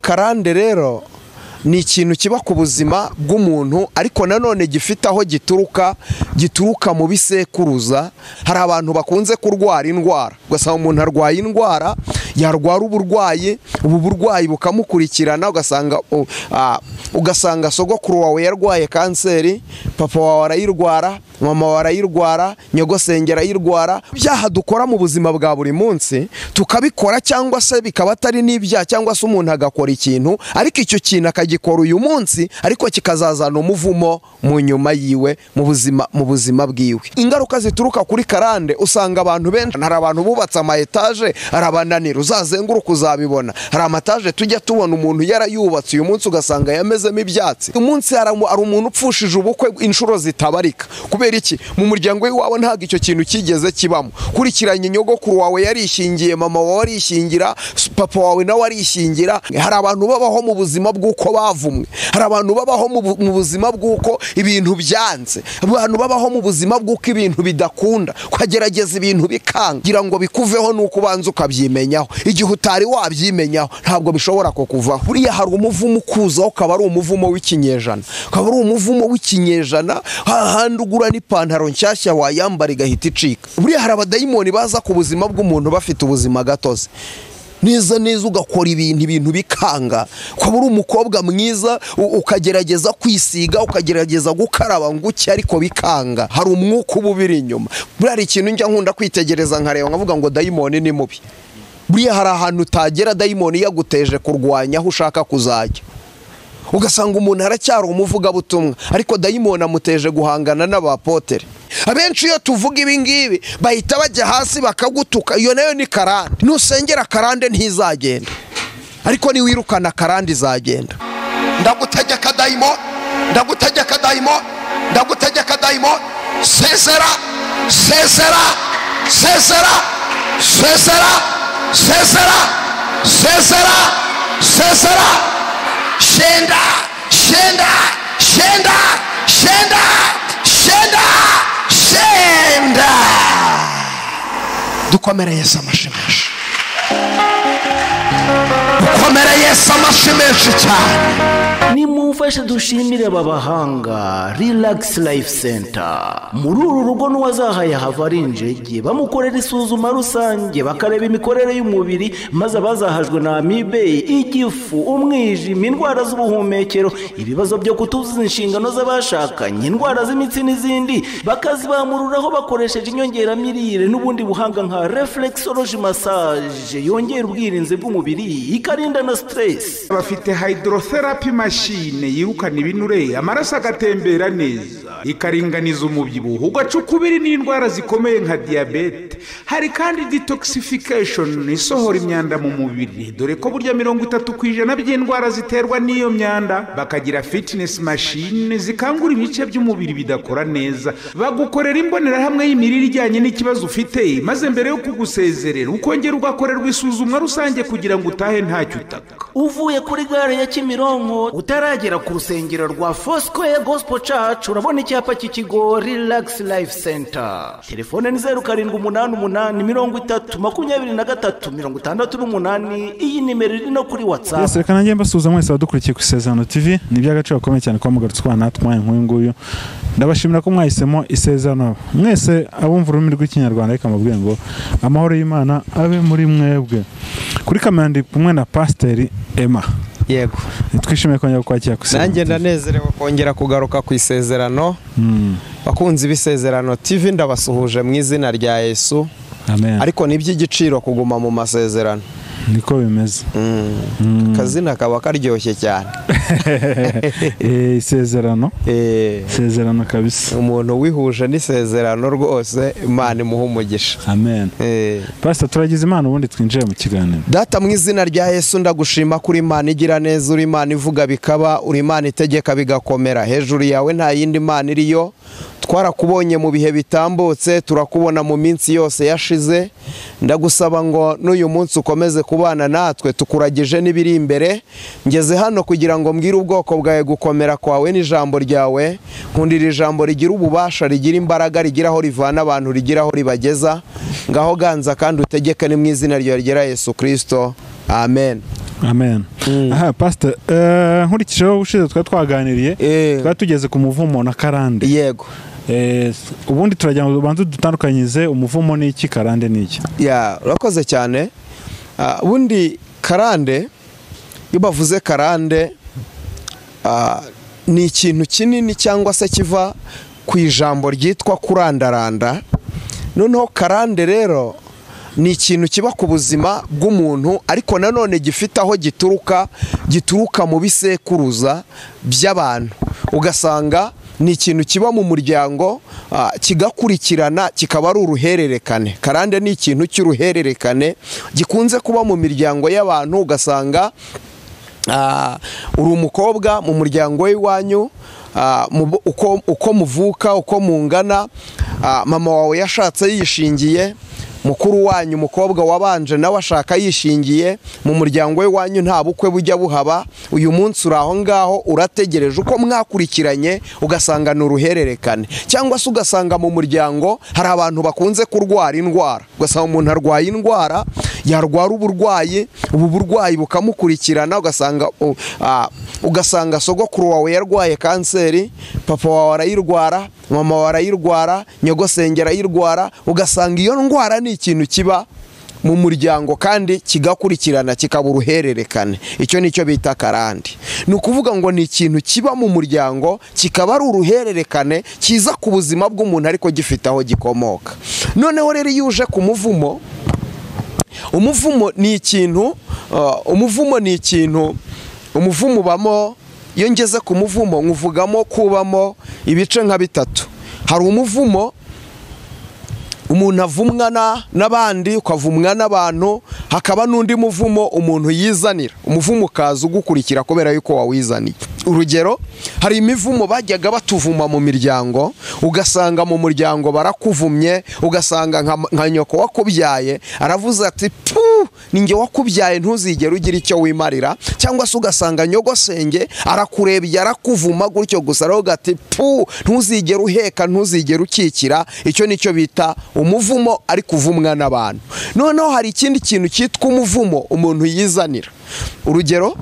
karande rero ni ikintu kiba ku buzima bw'umuntu ariko nanone gifite aho gituruka gituruka mu bisekuruza hari abantu bakunze kurwara indwara ugasanga umuntu arwaye indwara yarwara uburwayi ubu burwayi bukamukurikirana ugasanga ugasanga sogokuru wawe yarwaye kanseri papa wawe arayirwara mama wawe arayirwara nyogosenge arayirwara ibyaha dukora mu buzima bwa buri munsi tukabikora cyangwa se bikaba atari n'ibyaha cyangwa se umuntu agakora ikintu ariko icyo kintu akagikora uyu munsi ariko kikazazana umuvumo mu nyuma yiwe mu buzima mu buzima bwiwe ingaruka zituruka kuri karande usanga abantu benshi hari abantu bubatse ama etaje arabananira uzazenguruka uzabibona hari amataje tujya tubona umuntu yarayubatse uyu munsi ugasanga yamezemo ibyatsi uyu munsi hari umuntu upfushije ubukwe inshuro zitabarika kubera iki mu muryango w'iwawe ntabwo icyo kintu kigeze kibamo kurikiranye nyogokuru wawe yarishingiye mama wawe arishingira papa wawe nawe arishingira hari abantu babaho mu buzima bw'uko bavumwe hari abantu babaho mu buzima bw'uko ibintu byanze abantu babaho mu buzima bw'uko ibintu bidakunda kwagerageza ibintu bikanga kugira ngo bikuveho nuko ubanza ukabyimenyaho igihe utari wabyimenyaho ntabwo bishobora kukuvaho buriya hari umuvumo ukuzaho ukaba ari umuvumo w'ikinyejana ukaba ari umuvumo w'ikinyejana hahandi ugura n'ipantaro nshyashya wayambara igahita icika buriya hari abadayimoni baza ku buzima bw'umuntu bafite ubuzima gatozi neza neza ugakora ibintu ibintu bikanga ukaba uri umukobwa mwiza ukagerageza kwisiga ukagerageza gukaraba nguke ariko bikanga hari umwuka uba ubiri inyuma buriya hari ikintu njya nkunda kwitegereza nkareba nkavuga ngo dayimoni ni mubi buriya hari ahantu utagera dayimoni yaguteje kurwanya aho ushaka kuzajya ugasanga umuntu aracyari umuvugabutumwa ariko dayimoni amuteje guhangana n'abapotere abenshi iyo tuvuga ibi ngibi bahita bajya hasi bakagutuka iyo nayo ni karande nusengera karande ntizagenda ariko niwirukana karande izagenda ndagutegeka dayimoni ndagutegeka dayimoni ndagutegeka dayimoni sezera sezera sezera sezera sezera sezera sezera shenda shenda shenda shenda shenda shenda dukomere yesu amashyi menshi dukomere yesu amashyi menshi cyane nimumfashe dushimire aba bahanga rilagisi layifu senta muri uru rugo n'uwazahaye hava ari injege bamukorera isuzuma rusange bakareba imikorere y'umubiri maze abazahajwe na amibe igifu umwijima indwara z'ubuhumekero ibibazo byo kutuzuza inshingano z'abashakanye indwara z'imitsi n'izindi bakazibamururaho bakoresheje inyongeramirire n'ubundi buhanga nka reflexology massage yongera ubwirinzi bw'umubiri ikarinda na siteresi bafite hydrotherapy machine mashine yirukana ibinure amaraso agatembera neza ikaringaniza umubyibuho ugaca ukubiri n'indwara zikomeye nka diyabete hari kandi detoxification isohora imyanda mu mubiri dore ko burya mirongo itatu ku ijana by'indwara ziterwa n'iyo myanda bakagira fitinesi mashine zikangura ibice by'umubiri bidakora neza bagukorera imbonerahamwe y'imirire ijyanye n'ikibazo ufite maze mbere yo kugusezerera ukongera ugakorerwa isuzumwa rusange kugira ngo utahe ntacyo utaka uvuye kuri gare ya kimironko utaragera ku rusengero rwa fosikoye gosipo cacu urabona icyapa cy'ikigo rilagisi layifu senta telefone ni zeru karindwi umunani umunani mirongo itatu makumyabiri na gatatu mirongo itandatu n'umunani iyi nimero iri no kuri watsapu reka nanjye mbasuhuza mwese abadukurikiye ku isezerano tivi ni iby'agaciro gakomeye cyane kuba mugarutse ubana natwe umwanya nk'uyu nguyu ndabashimira ko mwahisemo isezerano mwese abumva ururimi rw'ikinyarwanda reka mubwiye ngo amahoro y'imana abe muri mwebwe kuri kamera ndi kumwe na pasiteri ema yego twishimiye kongera kukwakira ku isezerano nanjye ndanezerewe kongera kugaruka ku isezerano bakunzi b'isezerano TV ndabasuhuje mu izina rya yesu amen ariko ni iby'igiciro kuguma mu masezerano niko bimeze akazina kaba karyoshye cyane Eh, isezerano Eh, isezerano kabisa umuntu wihuje n'isezerano rwose imana imuha umugisha amen Eh. pasita turagize imana ubundi twinjire mu kiganiro data mu izina rya yesu ndagushima kuri imana igira neza uri imana ivuga bikaba uri imana itegeka bigakomera hejuru yawe nta yindi mana iriyo twarakubonye mu bihe bitambutse turakubona mu minsi yose yashize ndagusaba ngo n'uyu munsi ukomeze kubana natwe tukuragije n'ibiri imbere ngeze hano kugira ngo mbwire ubwoko bwawe gukomera kwawe n'ijambo ryawe nkundira ijambo rigira ububasha rigira imbaraga rigira aho rivana abantu rigira aho ribageza ngaho ganza kandi utegeke ni mu izina ryawe ryera yesu kirisito amen amen aha pasita nkurikijeho ubushize twari twaganiriye Eh. twari tugeze ku muvumo na karande yego Eh, ubundi turagira ngo ubanze dutandukanyize umuvumo ni iki karande ni iki ya urakoze cyane Ah, ubundi karande iyo bavuze karande ah, ni ikintu kinini cyangwa se kiva ku ijambo ryitwa kurandaranda noneho karande rero ni ikintu kiba ku buzima bw'umuntu ariko nanone gifite aho gituruka gituruka mu bisekuruza by'abantu ugasanga ni ikintu kiba mu muryango ah, kigakurikirana kikaba ari uruhererekane karande ni ikintu cy'uruhererekane gikunze kuba mu miryango y'abantu ugasanga Ah, uri umukobwa mu muryango w'iwanyu ah, mu bo- uko uko muvuka uko mungana ah, mama wawe yashatse yishingiye mukuru wanyu umukobwa wabanje nawe ashaka yishingiye mu muryango w'iwanyu nta bukwe bujya buhaba uyu munsi uri aho ngaho urategereje uko mwakurikiranye ugasanga ni uruhererekane cyangwa se ugasanga mu muryango hari abantu bakunze kurwara indwara ugasanga umuntu arwaye indwara yarwara uburwayi ubu burwayi bukamukurikirana ugasanga u- ah, ugasanga sogokuru wawe yarwaye kanseri papa wawe arayirwara mama wawe arayirwara nyogosenge arayirwara ugasanga iyo ndwara ni ikintu kiba mu muryango kandi kigakurikirana kikaba uruhererekane icyo ni cyo bita karande ni ukuvuga ngo ni ikintu kiba mu muryango kikaba ari uruhererekane kiza ku buzima bw'umuntu ariko gifite aho gikomoka noneho rero iyo uje ku muvumo umuvumo ni ikintu uh, umuvumo ni ikintu umuvumo ubamo iyo ngeze ku muvumo nkuvugamo kubamo ibice nka bitatu hari umuvumo umuntu avumwana n'abandi ukavumwa n'abantu hakaba n'undi muvumo umuntu yizanira umuvumo ukaza ugukurikira kubera yuko wawizaniye urugero hari imivumo bajyaga batuvuma mu miryango ugasanga mu muryango barakuvumye ugasanga nka nka nyoko wakubyaye aravuze ati puu ninjye wakubyaye ntuzigere ugira icyo wimarira cyangwa se ugasanga nyogosenge arakurebye arakuvuma gutyo gusa aravuga ati puu ntuzigere uheka ntuzigere ukikira icyo ni cyo bita umuvumo ariko uvumwa n'abantu noneho hari ikindi kintu cyitwa umuvumo umuntu yizanira urugero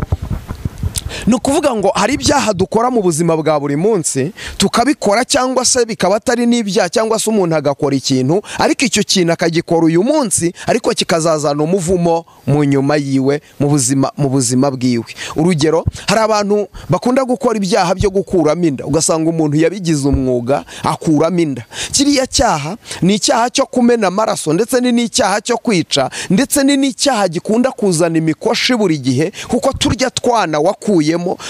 ni ukuvuga ngo hari ibyaha dukora mu buzima bwa buri munsi tukabikora cyangwa se bikaba atari n'ibyaha cyangwa se umuntu agakora ikintu ariko icyo kintu akagikora uyu munsi ariko kikazazana umuvumo mu nyuma yiwe mu buzima mu buzima bwiwe urugero hari abantu bakunda gukora ibyaha byo gukuramo inda ugasanga umuntu yabigize umwuga akuramo inda kiriya cyaha ni icyaha cyo kumena amaraso ndetse ni n'icyaha cyo kwica ndetse ni n'icyaha gikunda kuzana imikoshi buri gihe kuko turya twana wakuyemo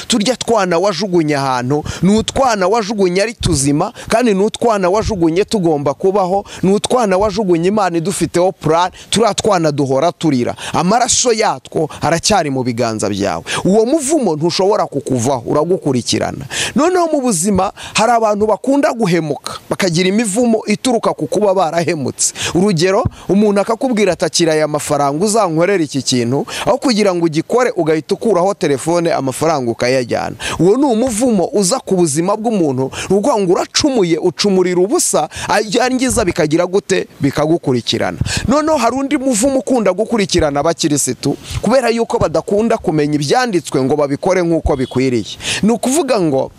turya twana wajugunye ahantu ni utwana wajugunye ari tuzima kandi ni utwana wajugunye tugomba kubaho ni utwana wajugunye imana idufiteho purani turiya twana duhora turira amaraso yatwo aracyari mu biganza byawe uwo muvumo ntushobora kukuvaho uragukurikirana noneho mu buzima hari abantu bakunda guhemuka bakagira imivumo ituruka ku kuba barahemutse urugero umuntu akakubwira ati akira aya mafaranga uzankorera iki kintu aho kugira ngo ugikore ugahita ukuraho telefone amafaranga ukayajyana uwo ni umuvumo uza ku buzima bw'umuntu ni ukuvuga ngo uracumuye ucumurira ubusa yangiza bikagira gute bikagukurikirana noneho hari undi muvumo ukunda gukurikirana abakirisitu kubera yuko badakunda kumenya ibyanditswe ngo babikore nk'uko bikwiriye ni ukuvuga ngo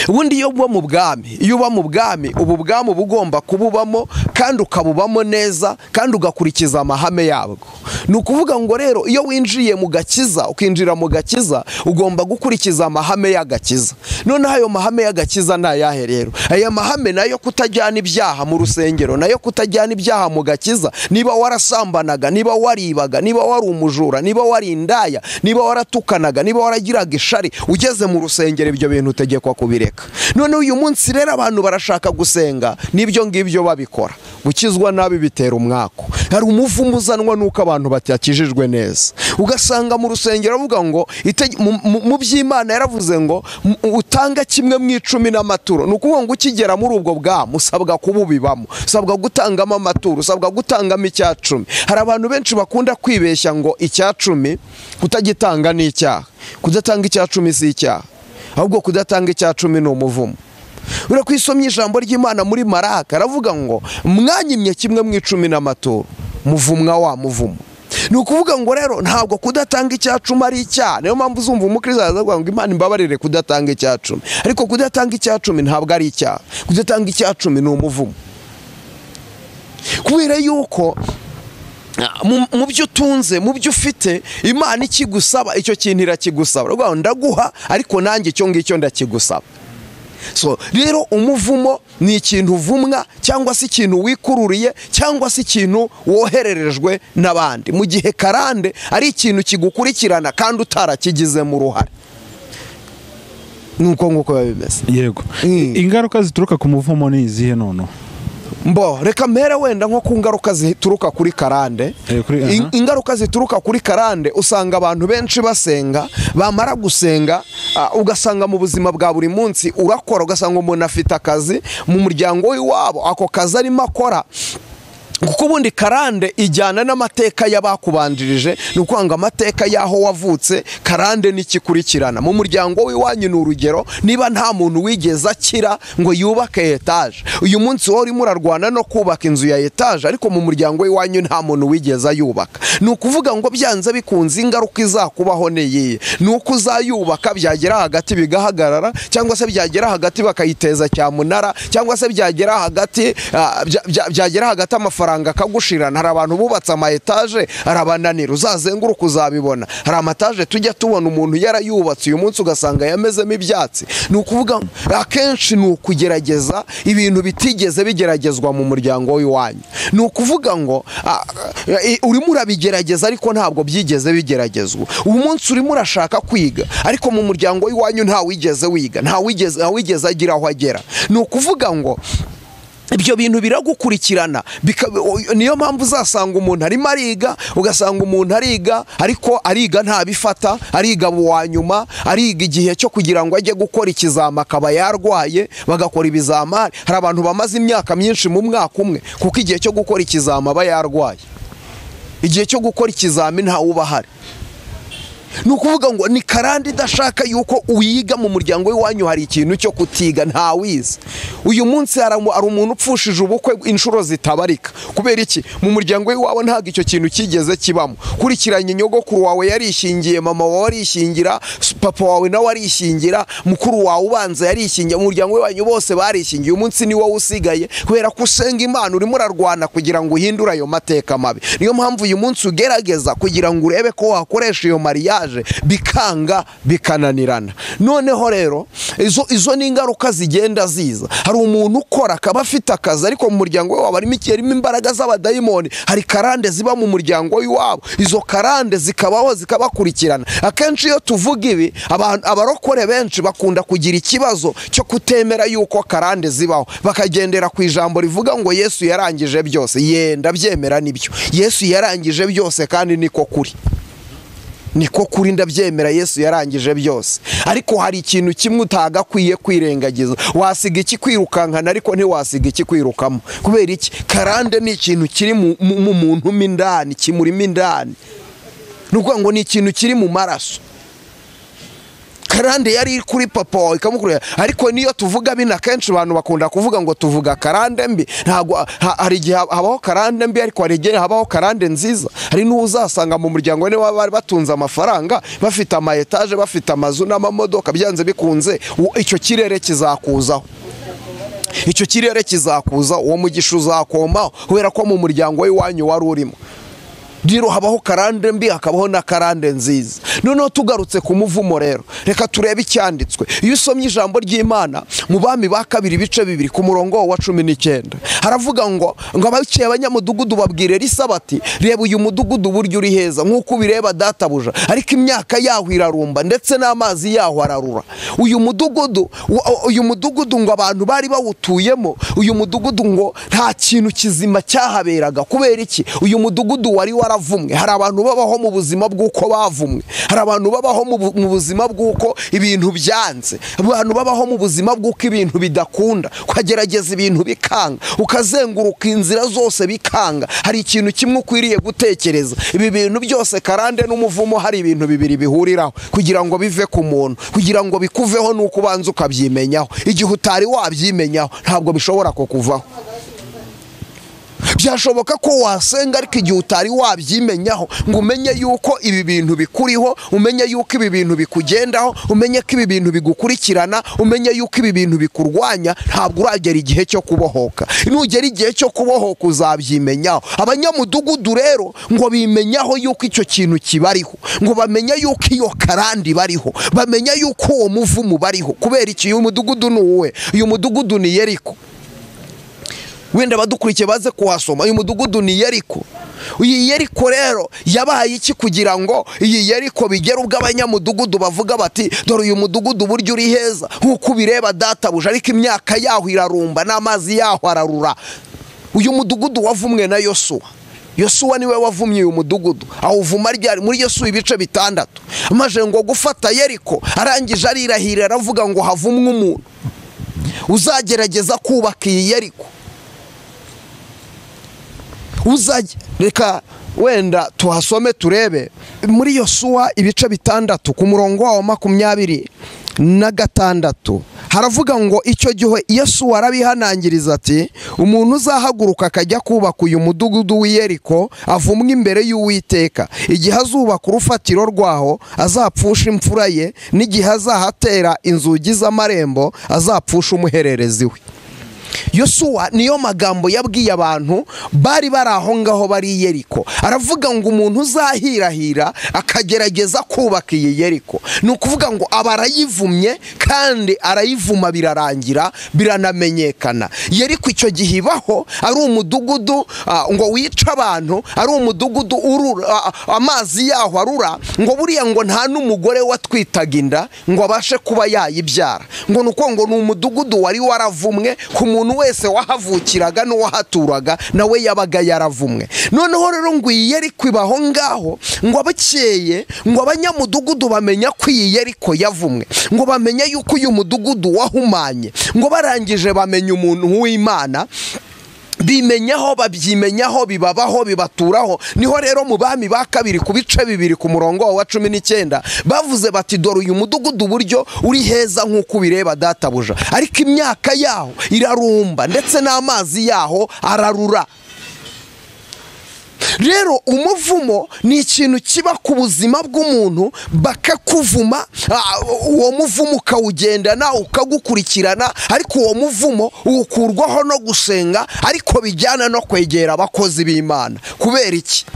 ubundi iyo uba mu bwami iyo uba mu bwami ubu bwami uba ugomba kububamo kandi ukabubamo neza kandi ugakurikiza amahame yabwo ni ukuvuga ngo rero iyo winjiye mu gakiza ukinjira mu gakiza ugomba gukurikiza amahame y'agakiza noneho ayo mahame y'agakiza ni ayahe rero aya mahame nayo kutajyana ibyaha mu rusengero nayo kutajyana ibyaha mu gakiza niba warasambanaga niba waribaga niba wari umujura niba wari indaya niba waratukanaga niba waragiraga ishari ugeze mu rusengero ibyo bintu utegekwa kubireka noneho uyu munsi rero abantu barashaka gusenga n'ibyo ngibyo babikora gukizwa nabi bitera umwaku hari umuvumo uzanwa n'uko abantu batakijijwe neza ugasanga mu rusengero avuga ngo ite- mu- mu- mu by'imana yaravuze ngo mu- utanga kimwe mu icumi n'amaturo ni ukuvuga ngo ukigera muri ubwo bwamu usabwa kububibamo usabwa gutangamo amaturo usabwa gutangamo icya cumi hari abantu benshi bakunda kwibeshya ngo icya cumi kutagitanga ni icyaha kudatanga icya cumi si icyaha ahubwo kudatanga icya cumi ni umuvumo ura kwisomye ijambo ry'imana muri maraka aravuga ngo mwanyimye kimwe mu icumi n'amaturo muvumwa wa muvumo ni ukuvuga ngo rero ntabwo kudatanga icyacumi ari icyaha niyo mpamvu uzumva umukristo aravuga ngo imana imbabarire kudatanga icyacumi ariko kudatanga icyacumi ntabwo ari icyaha kudatanga icyacumi ni umuvumo kubera yuko mu- mu byo utunze mu byo ufite imana ikigusaba icyo kintu irakigusaba Uravuga ngo ndaguha ariko nanjye icyo ngicyo ndakigusaba so rero umuvumo ni ikintu uvumwa cyangwa se ikintu wikururiye cyangwa se ikintu wohererejwe n'abandi mu gihe karande ari ikintu kigukurikirana kandi utarakigizemo uruhare nuko nguko biba bimeze yego Mm. ingaruka zituruka ku muvumo ni izihe noneho mbo reka mpera wenda nko ku ngaruka zituruka kuri karande Eh, kuri- In- aha. ingaruka zituruka kuri karande usanga abantu benshi basenga bamara gusenga ah, ugasanga mu buzima bwa buri munsi urakora ugasanga umuntu afite akazi mu muryango w'iwabo ako kazi arimo akora kuko ubundi karande ijyana n'amateka y'abakubanjirije ni ukuvuga ngo amateka y'aho wavutse karande n'ikikurikirana mu muryango w'iwanyu ni urugero niba nta muntu wigeze akira ngo yubake etaje uyu munsi wowe urimo urarwana no kubaka inzu ya etaje ariko mu muryango w'iwanyu nta muntu wigeze ayubaka ni ukuvuga ngo byanze bikunze ingaruka izakubaho ni iyihe ni uko uzayubaka byagera hagati bigahagarara cyangwa se byagera hagati bakayiteza cyamunara cyangwa se byagera hagati ah, bya- bya- byagera hagati amafaranga akagushirana hari abantu bubatse ama etaje arabananira uzazenguruka uzabibona hari amataje tujya tubona umuntu yarayubatse uyu munsi ugasanga yamezemo ibyatsi ni ukuvuga akenshi ni ukugerageza ibintu bitigeze bigeragezwa mu muryango w'iwanyu ni ukuvuga ngo ah, eh, urimo urabigerageza ariko ntabwo byigeze bigeragezwa uyu munsi urimo urashaka kwiga ariko mu muryango w'iwanyu ntawigeze wiga ntawigeze ntawigeze agira aho agera ni ukuvuga ngo ibyo bintu biragukurikirana bika- o- niyo mpamvu uzasanga umuntu arimo ariga ugasanga umuntu ariga ariko ariga ntabifata ariga uwa nyuma ariga igihe cyo kugira ngo ajye gukora ikizama akaba yarwaye bagakora ibizamari hari abantu bamaze imyaka myinshi mu mwaka umwe kuko igihe cyo gukora ikizama aba yarwaye igihe cyo gukora ikizami ntawe uba ahari ni ukuvuga ngo ni karande idashaka yuko uyiga mu muryango w'iwanyu hari ikintu cyo kutiga ntawize uyu munsi hari umu- hari umuntu upfushije ubukwe inshuro zitabarika kubera iki mu muryango w'iwawe ntabwo icyo kintu cyigeze kibamo kurikiranye nyogokuru wawe yarishingiye mama wawe arishingira s- papa wawe nawe arishingira mukuru wawe ubanza yarishingiye mu muryango w'iwanyu bose barishingiye uyu munsi ni wowe usigaye kubera ko usenga imana urimo urarwana kugira ngo uhindure ayo mateka mabi niyo mpamvu uyu munsi ugerageza kugira ngo urebe ko wakoresha iyo mariage bikanga bikananirana noneho rero izo, izo ni ingaruka zigenda ziza hari umuntu ukora akaba afite akazi ariko mu muryango w'iwabo harimo iki harimo imbaraga z'abadayimoni hari karande ziba mu muryango w'iwabo izo karande zikabaho zikabakurikirana akenshi iyo tuvuga ibi abantu- abarokore benshi bakunda kugira ikibazo cyo kutemera yuko karande zibaho bakagendera ku ijambo rivuga ngo yesu yarangije byose yenda byemera nibyo yesu yarangije byose kandi niko kuri niko kuri ndabyemera yesu yarangije byose ariko hari ikintu kimwe utagakwiye kwirengagiza wasiga iki kwirukankana ariko ntiwasiga iki kwirukamo kubera iki karande ni ikintu kiri mu mu- mu muntu mo indani kimurimo indani ni ukuvuga ngo ni ikintu kiri mu maraso karande yari iri kuri papa wawe ikamukurira ariko niyo tuvuga bino akenshi abantu bakunda kuvuga ngo tuvuga karande mbi ntabwo ha- hari igihe hab- habaho karande mbi ariko hari igihe habaho karande nziza hari n'uwo uzasanga mu muryango niba bari batunze amafaranga bafite ama etaje bafite amazu n'amamodoka byanze bikunze u- icyo kirere kizakuzaho icyo kirere kizakuza uwo mugisha uzakomaho kubera ko mu muryango w'iwanyu wari urimo rero habaho karande mbi hakabaho na karande nziza noneho tugarutse ku muvumo rero reka turebe icyanditswe iyo usomye ijambo ry'imana mu bami ba kabiri ibice bibiri ku murongo wa cumi n'icyenda haravuga ngo ngo abaciye abanyamudugudu babwire risa bati reba uyu mudugudu uburyo uri heza nk'uko ubireba databuja ariko imyaka yaho irarumba ndetse n'amazi yaho ararura uyu mudugudu wa- uyu mudugudu ngo abantu bari bawutuyemo uyu mudugudu ngo nta kintu kizima cyahaberaga kubera iki uyu mudugudu wari waravumwe hari abantu babaho mu buzima bw'uko bavumwe hari abantu babaho mu bu- mu buzima bw'uko ibintu byanze abantu babaho mu buzima bw'uko ibintu bidakunda ukagerageza ibintu bikanga ukazenguruka inzira zose bikanga hari ikintu kimwe ukwiriye gutekereza ibi bintu byose karande n'umuvumo hari ibintu bibiri bihuriraho kugira ngo bive ku muntu kugira ngo bikuveho nuko ubanza ukabyimenyaho igihe utari wabyimenyaho ntabwo bishobora kukuvaho byashoboka ko wasenga ariko igihe utari wabyimenyaho ngo umenye yuko ibi bintu bikuriho umenye yuko ibi bintu bikugendaho umenye ko ibi bintu bigukurikirana umenye yuko ibi bintu bikurwanya ntabwo uragera igihe cyo kubohoka nugera igihe cyo kubohoka uzabyimenyaho abanyamudugudu rero ngo bimenyaho yuko icyo kintu kibariho ngo bamenye yuko iyo karandi bariho bamenye yuko uwo muvumu bariho kubera iki uyu mudugudu ni uwe uyu mudugudu ni yeriko wenda abadukurikiye baze kuhasoma uyu mudugudu ni yeriko iyi yeriko rero yabaye iki kugira ngo iyi yeriko bigere ubwo abanyamudugudu bavuga bati dore uyu mudugudu uburyo uri heza nk'uko ubireba databuja ariko imyaka yaho irarumba n'amazi yaho ararura uyu mudugudu wavumwe na yosuwa yosuwa niwe wavumye uyu mudugudu awuvuma ryari muri yosuwa ibice bitandatu maze ngo gufata yeriko arangije arirahirira aravuga ngo havumwe umuntu uzagerageza kubaka iyi yeriko uzajya reka wenda tuhasome turebe muri iyo suwa ibice bitandatu ku murongo wawo makumyabiri na gatandatu haravuga ngo icyo gihe yesu arabihanangiriza ati umuntu uzahaguruka akajya kubaka uyu mudugudu w'iyeriko avumwe imbere y'uwiteka igihe azubaka urufatiro rwaho azapfusha imfura ye n'igihe azahatera inzugi z'amarembo azapfusha umuhererezi we yosuwa niyo magambo yabwiye abantu bari bari aho ngaho bari yeriko aravuga ngo umuntu uzahirahira akagerageza kubaka iyi yeriko ni ukuvuga ngo aba arayivumye kandi arayivuma birarangira biranamenyekana yeriko icyo gihe ibaho ari umudugudu ah, ngo wica abantu ari umudugudu urura ah, ah, amazi yaho arura ngo buriya ngo nta n'umugore watwitaga inda ngo abashe kuba yayibyara ngo ni uko ngo ni umudugudu wari waravumwe ku muntu wese wahavukiraga n'uwahaturaga nawe yabaga yaravumwe noneho rero ngo iyi yeriko iba aho ngaho ngo abakeye ngo abanyamudugudu bamenya ko iyi yeriko yavumwe ngo bamenye yuko uyu mudugudu wahumanye ngo barangije bamenye umuntu w'imana bimenyaho babyimenyaho bibabaho bibaturaho niho rero mu bami ba kabiri ku bice bibiri ku murongo wa cumi n'icyenda bavuze bati dore uyu mudugudu uburyo uri heza nk'uko ubireba databuja ariko imyaka yaho irarumba ndetse n'amazi yaho ararura rero umuvumo ni ikintu kiba ku buzima bw'umuntu bakakuvuma ah, uwo muvumo ukawugendana ukagukurikirana ariko uwo muvumo uwukurwaho no gusenga ariko bijyana no kwegera abakozi b'imana kubera iki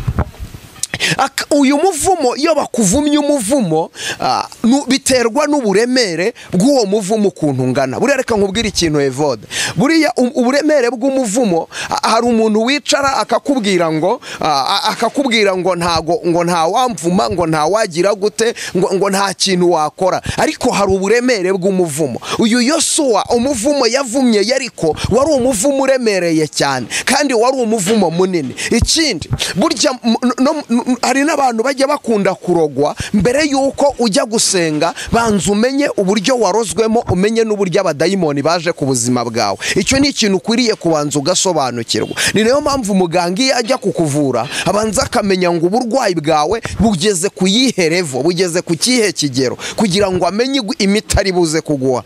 Ak- uyu muvumo iyo bakuvumye umuvumo ah, nu- biterwa n'uburemere bw'uwo muvumo ukuntu ungana buriya reka nkubwire ikintu evode buriya um- uburemere bw'umuvumo ah, hari umuntu wicara akakubwira ngo ah, ah, akakubwira ngo ntago ngo nta wamvuma ngo nta wagira gute ngo, ngo nta kintu wakora ariko hari uburemere bw'umuvumo uyu yosuwa umuvumo yavumye yariko wari umuvumo uremereye cyane kandi wari umuvumo munini ikindi burya m- no- no- n- hari n'abantu bajya bakunda kurogwa mbere y'uko ujya gusenga banza umenye uburyo warozwemo umenye n'uburyo abadayimoni baje ku buzima bwawe icyo ni ikintu ukwiriye kubanza ugasobanukirwa ni nayo mpamvu umuganga iyo ajya kukuvura abanza akamenya ngo uburwayi bwawe bugeze ku yihe revo bugeze ku kihe kigero kugira ngo amenye imiti ari buze kuguha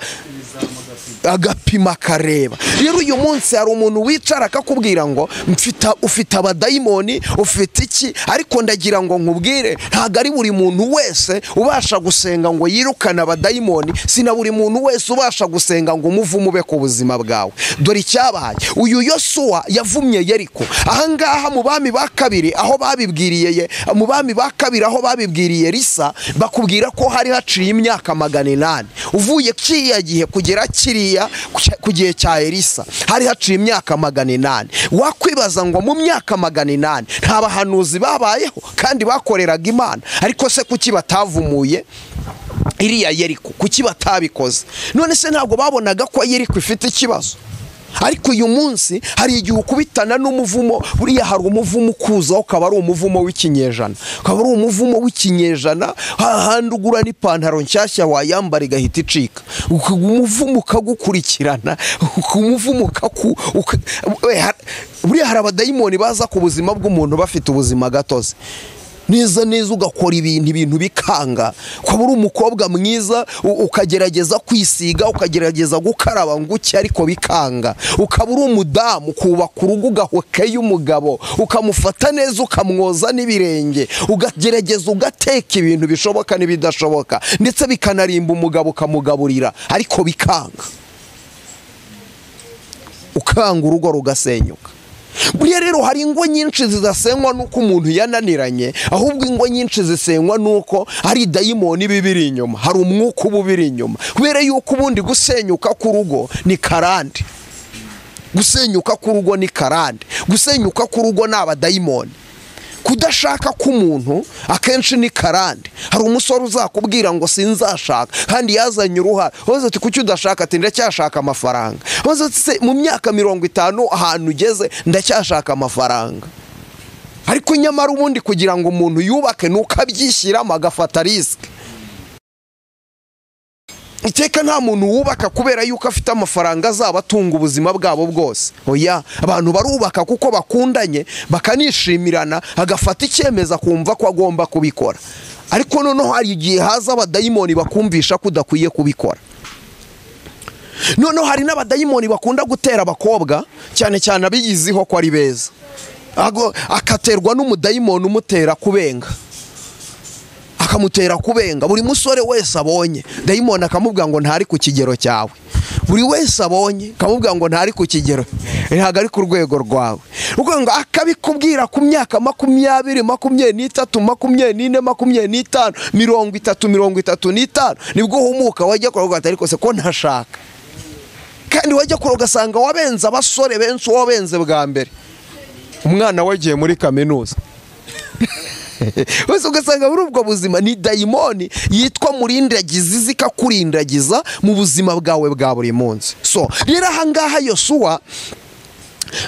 agapima akareba rero uyu munsi hari umuntu wicara akakubwira ngo "Mfite- ufite abadayimoni ufite iki ariko ndagira ngo nkubwire ntabwo ari buri muntu wese ubasha gusenga ngo yirukane abadayimoni si na buri muntu wese ubasha gusenga ngo umuvume ube ku buzima bwawe dore icyabaye uyu yosuwa yavumye yeriko ahangaha mu bami ba kabiri aho babibwiriye ye- mu bami ba kabiri aho babibwiriye risa bakubwira ko hari haciye imyaka magana inani uvuye kiriya gihe kugera kiriya ku gihe cya elisa hari haciye imyaka magana inani wakwibaza ngo mu myaka magana inani nta bahanuzi babayeho kandi bakoreraga imana ariko se kuki batavumuye iriya yeriko kuki batabikoze none se ntabwo babonaga ko yeriko ifite ikibazo ariko uyu munsi hari igihe ukubitana n'umuvumo buriya hari umuvumo ukuzaho ukaba ari umuvumo w'ikinyejana ukaba ari umuvumo w'ikinyejana hahandi ugura n'ipantaro nshyashya wayambara igahita icika Uku- umuvumo ukagukurikirana uku- umuvumo ukaku uka- we, har- buriya hari abadayimoni baza ku buzima bw'umuntu bafite ubuzima gatozi neza neza ugakora ibintu ibintu bikanga ukaba uri umukobwa mwiza u- ukagerageza kwisiga ukagerageza gukaraba nguke ariko bikanga ukaba uri umudamu ukubaka urugo ugahokeye umugabo ukamufata neza ukamwoza n'ibirenge ukagerageza ugateka ibintu bishoboka n'ibidashoboka ndetse bikanarimba umugabo ukamugaburira ariko bikanga ukanga urugo rugasenyuka buriya rero hari ingo nyinshi zidasenywa n'uko umuntu yananiranye ahubwo ingo nyinshi zisenywa n'uko hari dayimoni iba ibiri inyuma hari umwuka uba ubiri inyuma kubera yuko ubundi gusenyuka k'urugo ni karande gusenyuka k'urugo ni karande gusenyuka k'urugo ni abadayimoni kudashaka k'umuntu akenshi ni karande hari umusore uzakubwira ngo sinzashaka kandi yazanye uruhare hoze ati kuki udashaka ati ndacyashaka amafaranga hoze ati se mu myaka mirongo itanu ahantu ugeze ndacyashaka amafaranga ariko nyamara ubundi kugira ngo umuntu yubake ni uko abyishyiramo agafata risike iteka nta muntu wubaka kubera yuko afite amafaranga azaba atunga ubuzima bwabo bwose oya abantu barubaka kuko bakundanye bakanishimirana agafata icyemezo akumva ko agomba kubikora ariko noneho hari igihe haza abadayimoni bakumvisha ko udakwiye kubikora noneho hari n'abadayimoni bakunda gutera abakobwa cyane cyane abiyiziho ko ari beza Ago- akaterwa n'umudayimoni umutera kubenga akamutera kubenga buri musore wese abonye dayimoni akamubwira ngo ntari ku kigero cyawe buri wese abonye akamubwira ngo ntari ku kigero ntabwo ari ku rwego rwawe ubwo ngo akabikubwira ku myaka makumyabiri makumyabiri n'itatu makumyabiri n'ine makumyabiri n'itanu mirongo itatu mirongo itatu n'itanu nibwo uhumuka wajya kuroga atari kose ko ntashaka kandi wajya kuroga ugasanga wabenze abasore benshi wabenze bwa mbere umwana we agiye muri kaminuza wese ugasanga muri ubwo buzima ni dayimoni yitwa murindagiza izi ikakurindagiza mu buzima bwawe bwa buri munsi so rero ahangaha yosuwa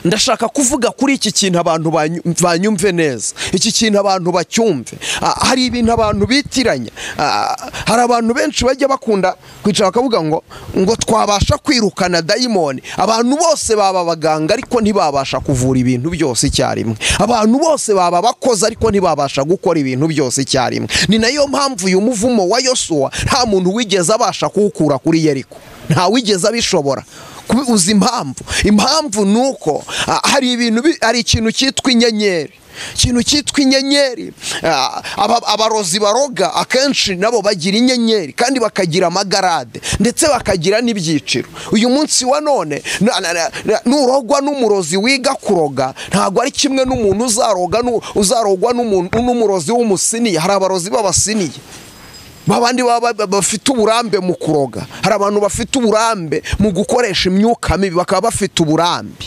ndashaka kuvuga kuri iki kintu abantu banyu- banyumve neza iki kintu abantu bacyumve Ah, hari ibintu abantu bitiranya Ah, hari abantu benshi bajya bakunda kwicara bakavuga ngo ngo twabasha kwirukana dayimoni abantu bose baba abaganga ariko ntibabasha kuvura ibintu byose icyarimwe abantu bose baba abakozi ariko ntibabasha gukora ibintu byose icyarimwe ni nayo mpamvu uyu muvumo wa yosuwa nta muntu wigeze abasha kuwukura kuri yeriko ntawigeze abishobora Kubi- uzi impamvu impamvu ni uko ah, hari ibintu bi- hari ikintu cyitwa inyenyeri ikintu cyitwa inyenyeri ah, aba- abarozi baroga akenshi nabo bagira inyenyeri kandi bakagira amagarade ndetse bakagira n'ibyiciro uyu munsi wa none na- na- na- na- nurogwa n'umurozi wiga kuroga ntabwo ari kimwe n'umuntu uzaroga nu- uzarogwa n'umuntu- n'umurozi w'umusiniya hari abarozi b'abasiniya babandi baba ba- bafite uburambe mu kuroga hari abantu bafite uburambe mu gukoresha imyuka mibi bakaba bafite uburambe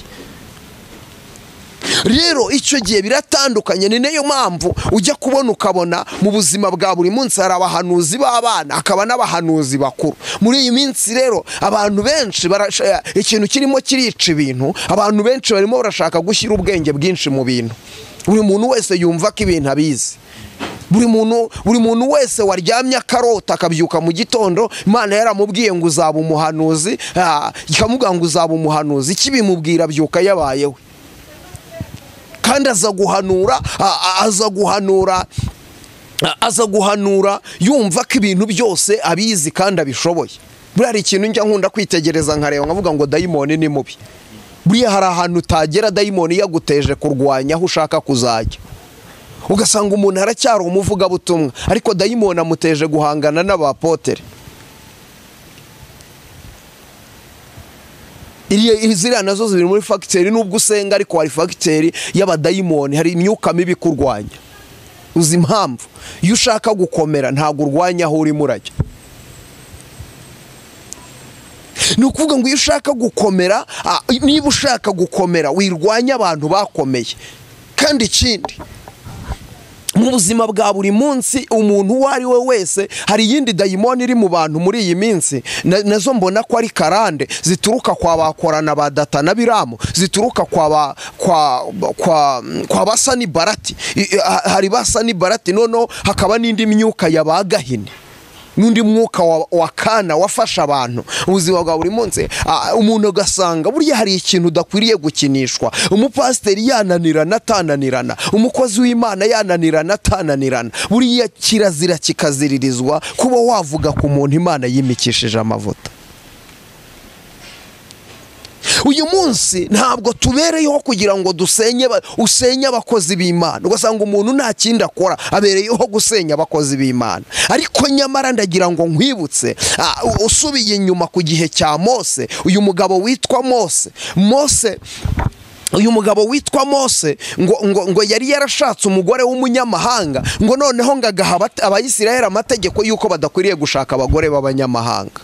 rero icyo gihe biratandukanye ni nayo mpamvu ujya kubona ukabona mu buzima bwa buri munsi hari abahanuzi b'abana hakaba n'abahanuzi bakuru muri iyi minsi rero abantu benshi barasha- ikintu kirimo kirica ibintu abantu benshi barimo barashaka gushyira ubwenge bwinshi mu bintu buri muntu wese yumva ko ibintu abizi buri muntu buri muntu wese waryamye akarota akabyuka mu gitondo imana yaramubwiye ngo uzaba umuhanuzi ah, ikamubwira ngo uzaba umuhanuzi ikibimubwira abyuka yabayeho kandi aza guhanura a- a- aza guhanura a- aza guhanura yumva ko ibintu byose abizi kandi abishoboye buriya hari ikintu njya nkunda kwitegereza nkareba nkavuga ngo dayimoni ni mubi buriya hari ahantu utagera dayimoni yaguteje kurwanya aho ushaka kuzajya ugasanga umuntu aracyari umuvugabutumwa ariko dayimoni amuteje guhangana n'abapotere Iriya- iri- ziriya nazo ziri muri fagiteri nubwo usenga ariko hari fagiteri y'abadayimoni hari imyuka mibi ikurwanya uzi impamvu iyo ushaka gukomera ntabwo urwanya aho urimo urajya ni ukuvuga ngo iyo ushaka gukomera ah, niba ushaka gukomera wirwanya abantu bakomeye kandi ikindi mu buzima bwa buri munsi umuntu uwo ari we wese hari iyindi dayimoni iri mu bantu muri iyi minsi na- nazo mbona ko ari karande zituruka kwa bakorana ba data na biramu zituruka kwa ba kwa kwa kwa basa ni barati I- i- ha- hari basa ni barati noneho hakaba n'indi myuka ya ba gahini n'undi mwuka wa- wakana wafasha abantu ubuzima bwa buri munsi ah, umuntu agasanga burya hari ikintu udakwiriye gukinishwa umupasiteri yananirana atananirana umukozi w'imana yananirana atananirana buriya kirazira kikaziririzwa kuba wavuga ku muntu imana yimikishije amavuta uyu munsi ntabwo tubereyeho kugira ngo dusenye ba- usenye abakozi b'imana ugasanga umuntu nta kindi akora abereyeho gusenya abakozi b'imana ariko nyamara ndagira ngo nkwibutse ah, u- usubiye inyuma ku gihe cya mose uyu mugabo witwa mose mose uyu mugabo witwa mose ngo, ngo, ngo yari yarashatse umugore w'umunyamahanga ngo noneho ngo agaha abat- abayisiraheli amategeko y'uko badakwiriye gushaka abagore b'abanyamahanga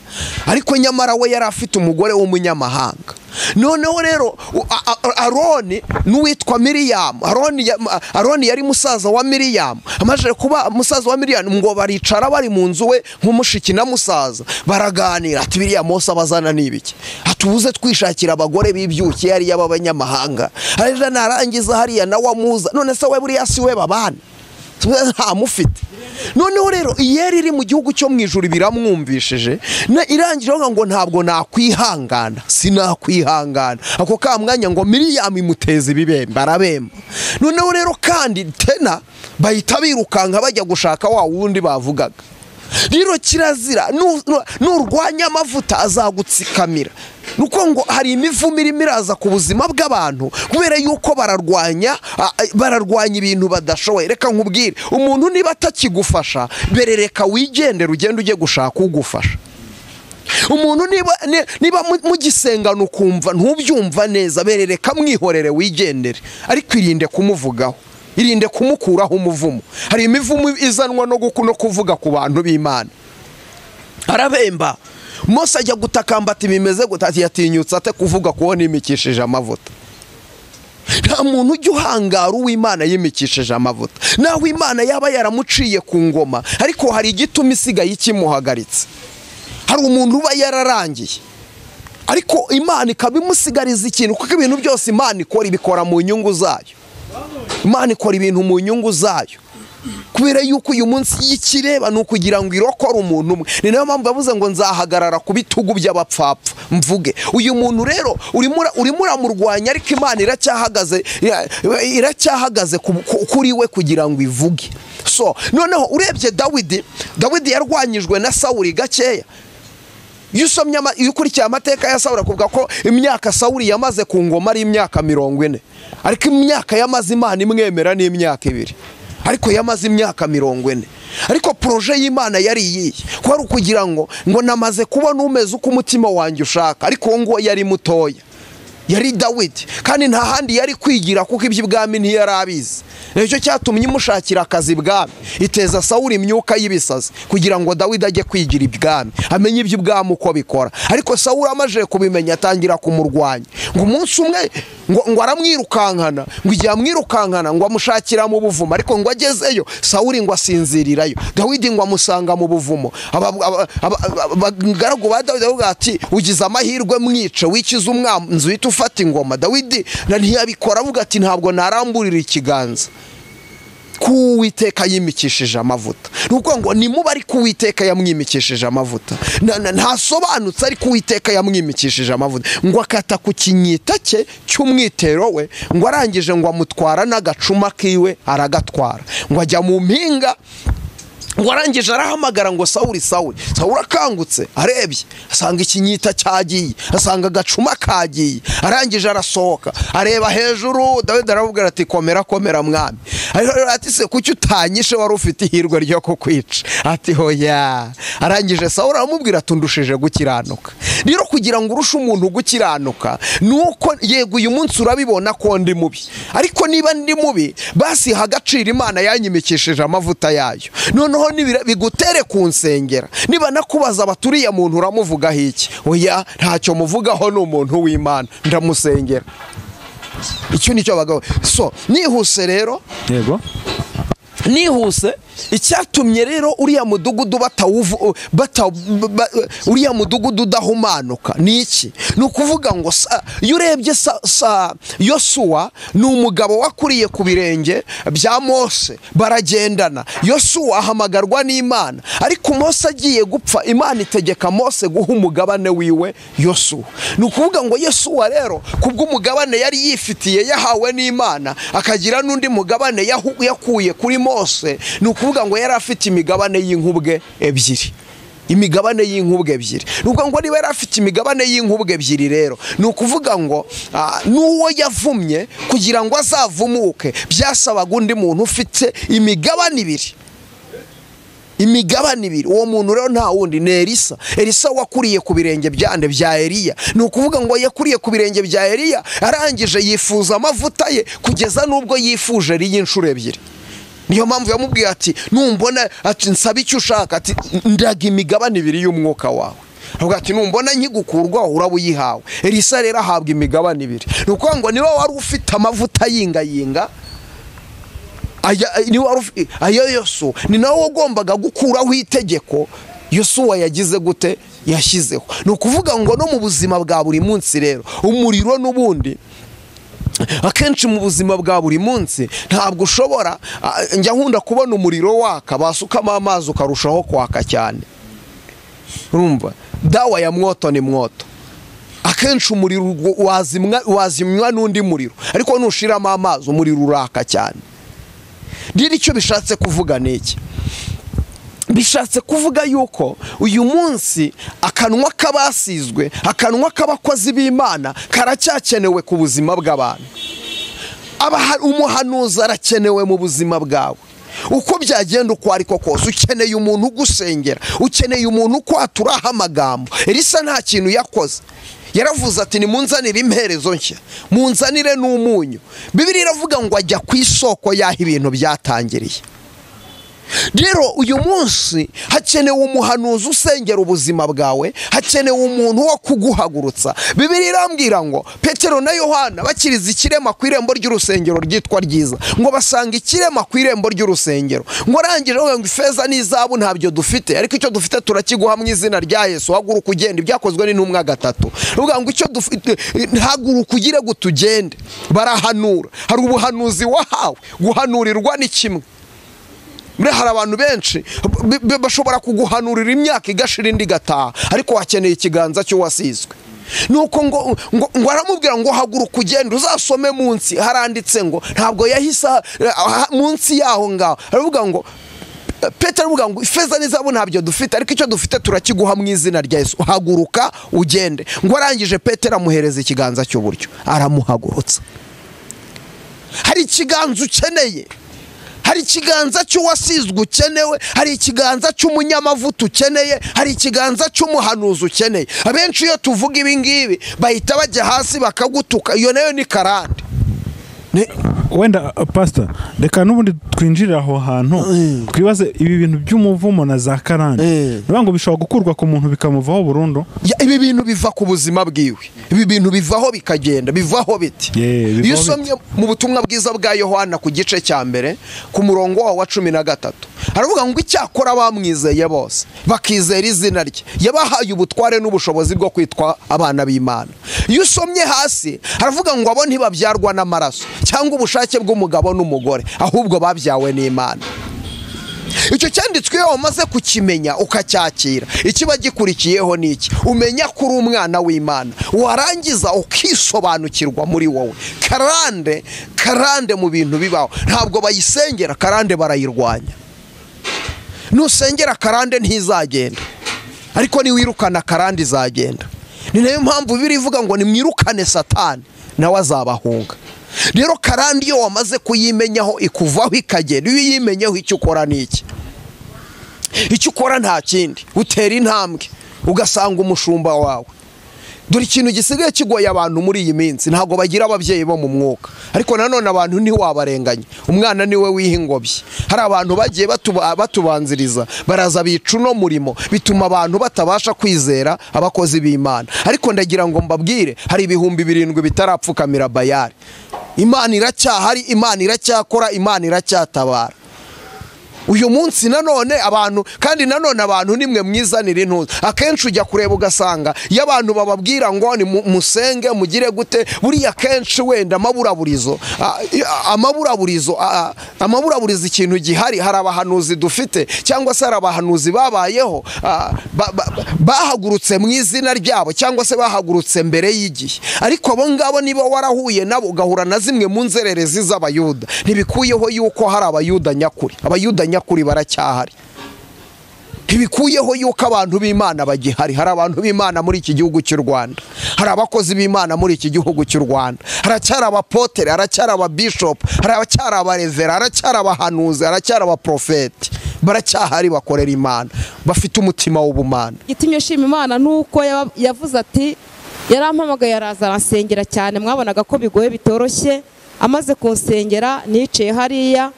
ariko nyamara we yari afite umugore w'umunyamahanga noneho rero u- a- a- aroni n'uwitwa miriyamu aroni, ya- aroni yari musaza wa miriyamu amaze kuba musaza wa miriyamu ngo baricara bari mu nzu we nk'umushiki na musaza baraganira ati biriya mose abazana ni ibiki atubuze twishakira abagore bibyukiye hariya b'abanyamahanga hariya narangiza hariya nawe amuza none se we buriya si we babana ntamufite noneho rero iyeri iri mu gihugu cyo mu ijuru biramwumvishije na- irangije avuga ngo ntabwo nakwihangana sinakwihangana ako ka mwanya ngo miriyamu imuteza ibibemba arabemba noneho rero kandi tena bahita birukanka bajya gushaka wa wundi bavugaga rero kirazira nu- nu- nurwanya amavuta azagutsikamira nuko ngo hari imivumo irimo iraza ku buzima bw'abantu kubera yuko bararwanya a- a- bararwanya ibintu badashoboye reka nkubwire umuntu niba atakigufasha mbere reka wigendere ugende ujye gushaka ugufasha umuntu niba ni- niba mu- mugisengana ukumva ntubyumva neza berereka mwihorere wigendere ariko irinde kumuvugaho irinde kumukuraho umuvumo hari imivumo izanwa no guku- no kuvuga ku bantu b'imana arabemba mose ajya gutakamba ati bimeze gute ati yatinyutse ate kuvuga kuko nimikishije amavuta nta muntu ujya uhangara uw'imana yimikishije amavuta naho imana yaba yaramuciye ku ngoma ariko hari igituma isigaye ikimuhagaritse hari umuntu uba yararangiye ariko imana ikaba imusigariza ikintu kuko ibintu byose imana ikora ibikora mu nyungu zayo imana ikora ibintu mu nyungu zayo kubera yuko uyu munsi iyo ikireba ni ukugira ngo irokore umuntu umwe ni nayo mpamvu yavuze ngo nzahagarara ku bitugu by'abapfapfa mvuge uyu muntu rero urimo ura- urimo uramurwanya ariko imana iracyahagaze ira- iracyahagaze ku- ku- kuri we kugira ngo ivuge so noneho urebye dawidi dawidi yarwanyijwe na sawuri gakeya iyo usomye ama- iyo ukurikiye amateka ya sawuri akuvuga ko imyaka sawuri yamaze ku ngoma ari imyaka mirongo ine ariko imyaka yamaze imana imwemera ni imyaka ibiri ariko yamaze imyaka mirongo ine ariko poroje y'imana yari iyihe ko ari ukugira ngo ngo namaze kubona umeze uko umutima wanjye ushaka ariko uwo nguwo yari mutoya yari dawidi kandi nta handi yari kwigira kuko iby'ibwami ntiyari abizi nicyo cyatumye imushakira akazi ibwami iteza sawuri imyuka y'ibisazi kugira ngo dawidi ajye kwigira ibwami amenye iby'ibwami uko bikora ariko sawuri amaze kubimenya atangira kumurwanya ngo umunsi umwe ngo, ngo aramwirukankana ngo igihe amwirukankana ngo amushakira mu buvumo ariko ngo agezeyo sawuri ngo asinzirirayo dawidi ngo amusanga mu buvumo Aba- aba- aba- aba- abagaragu ba dawidi baravuga ati ugize amahirwe mwice wikize umwanzi uhita ufata ingoma dawidi na ntiyabikora avuga ati ntabwo naramburira ikiganza kuwiteka yimikishije amavuta ni ukuvuga ngo nimuba ari kuwiteka yamwimikishije amavuta Na- na- ntasobanutse ariko uwiteka yamwimikishije amavuta ngo akata ku kinyita cye cy'umwitero we ngo arangije ngo amutwara n'agacuma kiwe aragatwara ngo ajya mu mpinga ngo arangije arahamagara ngo sawuri sawuri sawuri akangutse arebye asanga ikinyita cyagiye asanga agacuma kagiye arangije arasohoka areba hejuru dawidi aravuga ati komera komera mwami Aravuga ati se kuki utanyishe wari ufite ihirwe ryo kukwica ati hoya arangije sawuri aramubwira ati undushije gukiranuka rero kugira ngo urushe umuntu gukiranuka ni uko yego uyu munsi urabibona ko ndi mubi ariko niba ndi mubi basi ha agaciro imana yanyimikishije amavuta yayo noneho nibira- bigutere ku nsengera niba nakubaza baturiye muntu uramuvugaho iki oya ntacyo muvugaho ni umuntu w'imana ndamusengera icyo ni cyo bagabo so nihuse rero yego nihuse icyatumye rero uriya mudugudu batawuvu bata ba- uriya mudugudu udahumanuka ni iki ni ukuvuga ngo sa- iyo urebye sa, sa yosuwa ni umugabo wakuriye ku birenge bya mose baragendana yosuwa ahamagarwa n'imana ariko mose agiye gupfa imana itegeka mose guha umugabane wiwe yosuwa ni ukuvuga ngo yosuwa rero kubw'umugabane yari yifitiye yahawe n'imana akagira n'undi mugabane yahu- yakuye kuri mose ni ukuvuga ngo yari afite imigabane y'inkubwe ebyiri imigabane y'inkubwe ebyiri ni ukuvuga ngo niba yari afite imigabane y'inkubwe ebyiri rero ni ukuvuga ngo ah, n'uwo yavumye kugira ngo azavumuke byasabaga undi muntu ufite imigabane ibiri imigabane ibiri uwo muntu rero nta wundi ni elisa elisa wakuriye ku birenge byande bya eliya ni ukuvuga ngo yakuriye ku birenge bya eliya arangije yifuza amavuta ye kugeza n'ubwo yifuje ariye inshuro ebyiri niyo mpamvu yamubwiye ati numbona ati nsaba icyo ushaka ati ndaga imigabane ibiri y'umwuka wawe avuga ati numbona nkigukurwaho uraba uyihawe elisa rero ahabwa imigabane ibiri ni ukuvuga ngo niba wari ufite amavuta yingayinga aya- niwe wari ufi- ayo yosu ni nawe wagombaga gukuraho itegeko yosuwa yagize gute yashyizeho ni ukuvuga ngo no mu buzima bwa buri munsi rero umuriro n'ubundi akenshi mu buzima bwa buri munsi ntabwo ushobora ah, njya nkunda kubona umuriro waka basukamo amazi ukarushaho kwaka cyane urumva dawa ya mwoto ni mwoto akenshi umuriro ugu- wazimwa- wazimywa n'undi muriro ariko nushiramo amazi umuriro uraka cyane rero icyo bishatse kuvuga ni iki bishatse kuvuga yuko uyu munsi akanwa k'abasizwe akanwa k'abakozi b'imana karacyakenewe ku buzima bw'abantu Abaha- umuhanuzi arakenewe mu buzima bwawe uko byagenda uko ariko kose ukeneye umuntu ugusengera ukeneye umuntu ukwaturaho amagambo elisa nta kintu yakoze yaravuze ati nimunzanire imperezo nshya munzanire n'umunyu bibiri iravuga ngo ajya ku isoko y'aho ibintu byatangiriye rero uyu munsi hakenewe umuhanuzi usengera ubuzima bwawe hakenewe umuntu wo kuguhagurutsa bibiri irambwira ngo petero na yohana bakiriza ikirema ku irembo ry'urusengero ryitwa ryiza ngo basanga ikirema ku irembo ry'urusengero ngo urangije bavuga ngo ifeza n'izahabu ntabyo dufite ariko icyo dufite turakiguha mu izina rya yesu haguruka ugenda ibyakozwe n'intumwa gatatu bavuga ngo icyo dufite haguruka ugire gute ugende barahanura hari ubuhanuzi wahawe guhanurirwa ni kimwe buriya hari abantu benshi b- b- bashobora kuguhanurira imyaka igashira indi igataha ariko wakeneye ikiganza cy'uwasizwe nuko ngo ngo ngo aramubwira ngo haguruka ugenda uzasome munsi haranditse ngo ntabwo yahise ah, ah, munsi yaho ngaho aravuga ngo Petero aravuga ngo ifeza n'izahabu ntabyo dufite ariko icyo dufite turakiguha mu izina rya Yesu haguruka ugende ngo arangije Petero amuhereza ikiganza cy'uburyo aramuhagurutsa hari ikiganza ukeneye hari ikiganza cy'uwasizwe ukenewe hari ikiganza cy'umunyamavuta ukeneye hari ikiganza cy'umuhanuzi ukeneye abenshi iyo tuvuga ibi ngibi bahita bajya hasi bakagutuka iyo nayo ni karande Ni- wenda uh, pastor reka n'ubundi twinjirire aho hantu twibaze ibi bintu by'umuvumo na za karande Eh. bivuga ngo bishobora gukurwa ku muntu bikamuvaho burundu Ya, ibi bintu biva ku buzima bwiwe ibi bintu bivaho bikagenda bivaho biti Yeah, bivaho iyo usomye mu butumwa bwiza bwa yohana ku gice cya mbere ku murongo wawo wa cumi na gatatu aravuga ngo icyakora bamwizeye bose bakizera izina rye yabahaye ubutware n'ubushobozi bwo kwitwa abana b'imana iyo usomye hasi aravuga ngo abo ntibabyarwa n'amaraso cyangwa ubushake bw'umugabo n'umugore ahubwo babyawe n'imana icyo cyanditswe iyo wamaze kukimenya ukacyakira ikiba gikurikiyeho ni iki umenya ko uri umwana w'imana warangiza ukisobanukirwa muri wowe karande karande mu bintu bibaho ntabwo bayisengera karande barayirwanya nusengera karande ntizagenda ariko niwirukana karande izagenda ni nayo mpamvu biri ivuga ngo nimwirukane satani nawe azabahunga rero karande iyo wamaze kuyimenyaho ikuvaho ikagenda iyo uyimenyeho icyo ukora ni iki icyo ukora nta kindi utera intambwe ugasanga umushumba wawe dore ikintu gisigaye kigoye abantu muri iyi minsi ntabwo bagira ababyeyi bo mu mwuka ariko nanone abantu ntiwabarenganya umwana niwe wiha ingobyi hari abantu bagiye batuba- batubanziriza baraza bica uno murimo bituma abantu batabasha kwizera abakozi b'imana ariko ndagira ngo mbabwire hari ibihumbi birindwi bitarapfukamira bayari imana iracyahari imana iracyakora imana iracyatabara uyu munsi nanone abantu kandi nanone abantu nimwe mwizanira intuza akenshi ujya kureba ugasanga iyo abantu bababwira ngo ni mu- musenge mugire gute buriya kenshi wenda amaburaburizo a- a- amaburaburizo a- a- amaburaburizo ikintu gihari hari abahanuzi dufite cyangwa se hari abahanuzi babayeho a, ba- ba- ba- bahagurutse mu izina ryabo cyangwa se bahagurutse mbere y'igihe ariko abo ngabo niba warahuye nabo ugahura na zimwe mu nzererezi z'abayuda ntibikuyeho yuko hari abayuda nyakuri abayuda nyakuri baracyahari ntibikuyeho yuko abantu b'imana bagihari hari abantu b'imana muri iki gihugu cy'u rwanda hari abakozi b'imana muri iki gihugu cy'u rwanda haracyari abapotere haracyari ababishopu haracyari abarevera haracyari abahanuzi haracyari abaprofeti baracyahari bakorera imana bafite umutima w'ubumana igitumye nshima imana ni uko yaba- yavuze ati yarampamagaye araza aransengera cyane mwabonaga ko bigoye bitoroshye amaze kunsengera niciye hariya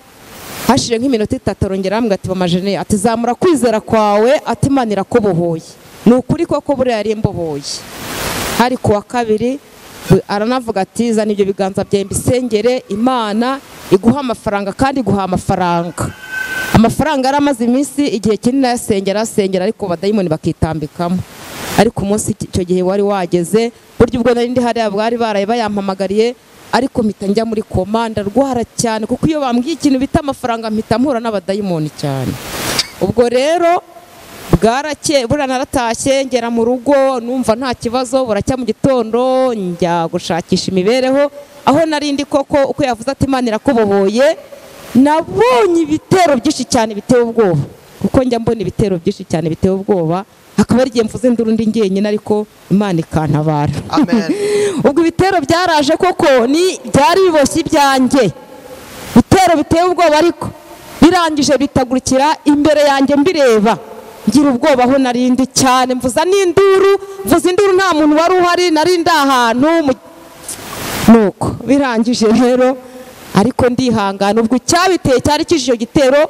hashije nk'iminota itatu arongera arambwira ati bamajene ati zamura kwizera kwawe ati imana irakubohoye ni ukuri koko buriya yari imbohoye hari ku wa kabiri bu- aranavuga ati zana ibyo biganza byawe mbisengere imana iguha amafaranga kandi iguha amafaranga amafaranga yari amaze iminsi igihe kinini ayasengera asengera ariko abadayimoni bakitambikamo ariko umunsi iki- icyo gihe wari wageze burya ubwo nari ndi hariya bwari baraye bayampamagariye ariko mpita njya muri koma ndarwara cyane kuko iyo bambwiye ikintu bita amafaranga mpita mpura n'abadayimoni cyane ubwo rero bwarakeye buriya naratashye ngera mu rugo numva nta kibazo buracya mu gitondo njya gushakisha imibereho aho nari ndi koko uko yavuze ati imana irakubohoye nabonye ibitero byinshi cyane biteye ubwoba kuko njya mbona ibitero byinshi cyane biteye ubwoba hakaba hari igihe mvuze induru ndi njyenyine ariko imana ikantabara ubwo ibitero byaraje koko ni byari biboshye ibyanjye bitero biteye ubwoba ariko birangije bitagurikira imbere yanjye mbireba ngira ubwoba aho nari ndi cyane mvuza n'induru mvuza induru nta muntu wari uhari nari ndi ahantu mu- nuko birangije rero ariko ndihangana ubwo icyabiteye cyari kije icyo gitero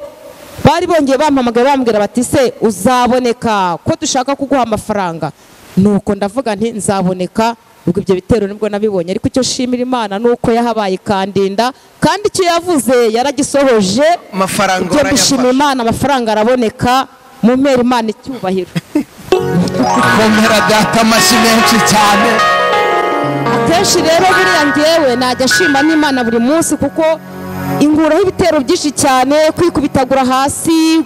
bari bongeye bampamagara bambwira bati se uzaboneka ko dushaka kuguha amafaranga nuko ndavuga nti nzaboneka ubwo ibyo bitero nibwo nabibonye ariko icyo nshimira imana ni uko yahabaye ikandinda kandi icyo yavuze yaragisohoje Amafaranga ibyo dushimira imana amafaranga araboneka mu mpera imana icyubahiro komera data amashyi menshi cyane akenshi rero buriya ngewe najya ashima n'imana buri munsi kuko inguraho ibitero byinshi cyane kwikubitagura hasi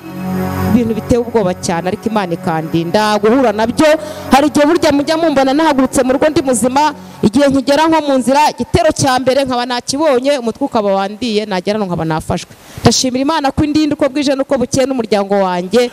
ibintu biteye ubwoba cyane ariko imana ikandinda guhura nabyo hari igihe burya mujya mumbona nahagurutse mu rugo ndi muzima igihe nkigera nko mu nzira igitero cya mbere nkaba nakibonye umutwe ukaba wandiye nagera nkaba nafashwe ndashimira imana ko indinda uko bwije n'uko bukeye n'umuryango wanjye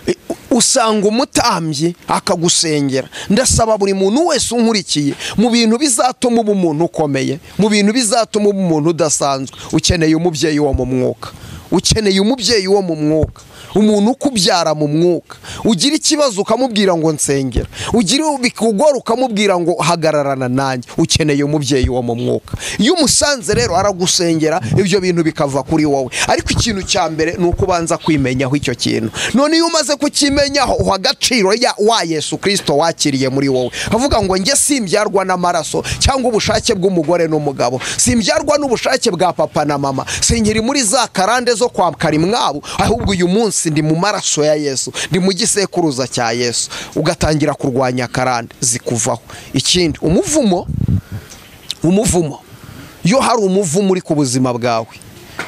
usanga umutambyi akagusengera ndasaba buri muntu wese unkurikiye mu bintu bizatuma uba umuntu ukomeye mu bintu bizatuma uba umuntu udasanzwe ukeneye umubyeyi wo mu mwuka ukeneye umubyeyi wo mu mwuka umuntu ukubyara mu mwuka ugira ikibazo ukamubwira ngo nsengera ugira bikugora ukamubwira ngo hagararana nanjye ukeneye umubyeyi wo mu mwuka iyo umusanze rero aragusengera ibyo bintu bikava kuri wowe ariko ikintu cya mbere ni uko ubanza kwimenyaho icyo kintu none iyo umaze kukimenyaho uha agaciro ya wa yesu kirisito wakiriye muri wowe avuga ngo njye simbyarwa n'amaraso cyangwa ubushake bw'umugore n'umugabo simbyarwa n'ubushake bwa papa na mama sinkiri muri za karande zo kwa karimwabo ahubwo uyu munsi ndi mu maraso ya yesu ndi mu gisekuruza cya yesu ugatangira kurwanya karande zikuvaho ikindi umuvumo umuvumo iyo hari umuvumo uri ku buzima bwawe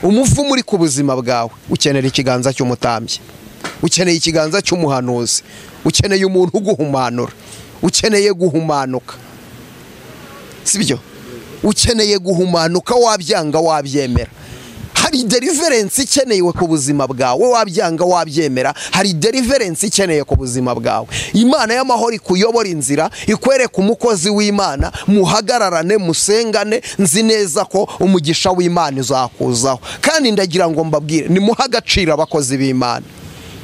umuvumo uri ku buzima bwawe ukenera ikiganza cy'umutambyi ukeneye ikiganza cy'umuhanuzi ukeneye umuntu uguhumanura ukeneye guhumanuka sibyo ukeneye guhumanuka wabyanga wabyemera hari deliverensi ikenewe ku buzima bwawe wabyanga wabyemera hari deliverensi ikeneye ku buzima bwawe imana y'amahoro ikuyobora inzira ikwereka umukozi w'imana muhagararane musengane nzi neza ko umugisha w'imana uzakuzaho kandi ndagira ngo mbabwire nimuhe agaciro abakozi b'imana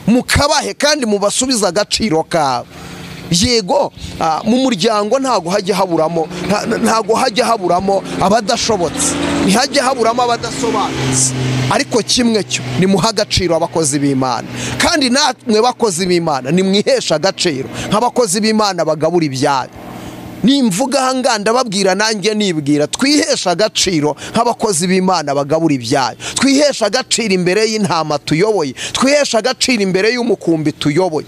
mukabahe kandi mubasubize agaciro kabo yego ah, mu muryango ntago hajya haburamo nta- ntago hajya haburamo abadashobotse ntihajya haburamo abadasobanutse ariko kimwe cyo nimuha agaciro abakozi b'imana kandi namwe bakozi b'imana nimwihesha agaciro nk'abakozi b'imana bagabura ibyayo nimvuga ahangaha ndababwira nanjye nibwira twihesha agaciro nk'abakozi b'imana bagabura ibyayo twihesha agaciro imbere y'intama tuyoboye twihesha agaciro imbere y'umukumbi tuyoboye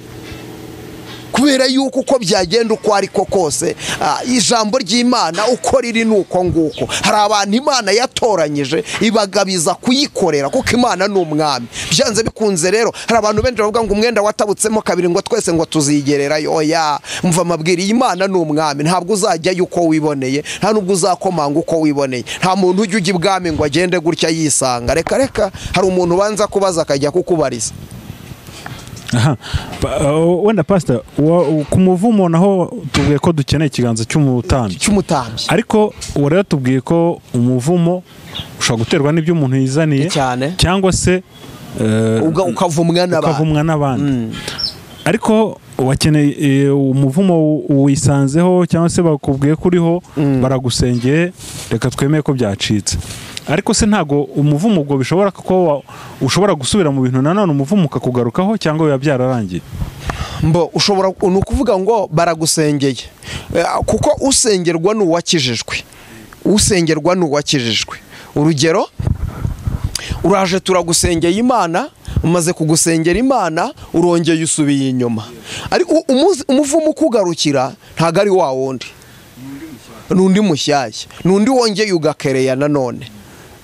kubera yuko uko byagenda uko ari ko kose ah, ijambo ry'imana uko riri ni uko nguko hari abantu imana yatoranyije ibagabiza kuyikorera kuko imana ni umwami byanze bikunze rero hari abantu benshi bavuga ngo umwenda watabutsemo kabiri ngo twese ngo tuzigererayo oya mva amabwira iyi Imana ni umwami ntabwo uzajyayo uko wiboneye nta nubwo uzakomanga uko wiboneye nta muntu ujya ujya ibwami ngo agende gutya yisanga reka reka hari umuntu ubanza kubaza akajya kukubariza aha Pa- uh, wenda pasita ku muvumo naho tubwiye ko dukeneye ikiganza cy'umutambyi cy'umutambyi ariko ubu rero tubwiye ko umuvumo ushobora guterwa n'ibyo umuntu yizaniye Cyane. cyangwa se eh, Uga- ukavumwa n'abantu ukavumwa n'abandi ariko wakeneye eh, umuvumo wu- wisanzeho cyangwa se bakubwiye ko uriho baragusengeye reka twemeye ko byacitse ariko se ntabwo umuvumo ubwo bishobora kuba wa- ushobora gusubira mu bintu nanone umuvumo ukakugarukaho cyangwa biba byararangiye mbo ushobora ni ukuvuga ngo baragusengeye Eh, kuko usengerwa ni uwakijijwe usengerwa ni uwakijijwe urugero uraje turagusengeye imana umaze kugusengera imana urongeye usubiye inyuma ariko u- umunsi- umuvumo ukugarukira ntabwo ari wa wundi ni undi mushyashya ni undi wongeye ugakereya nanone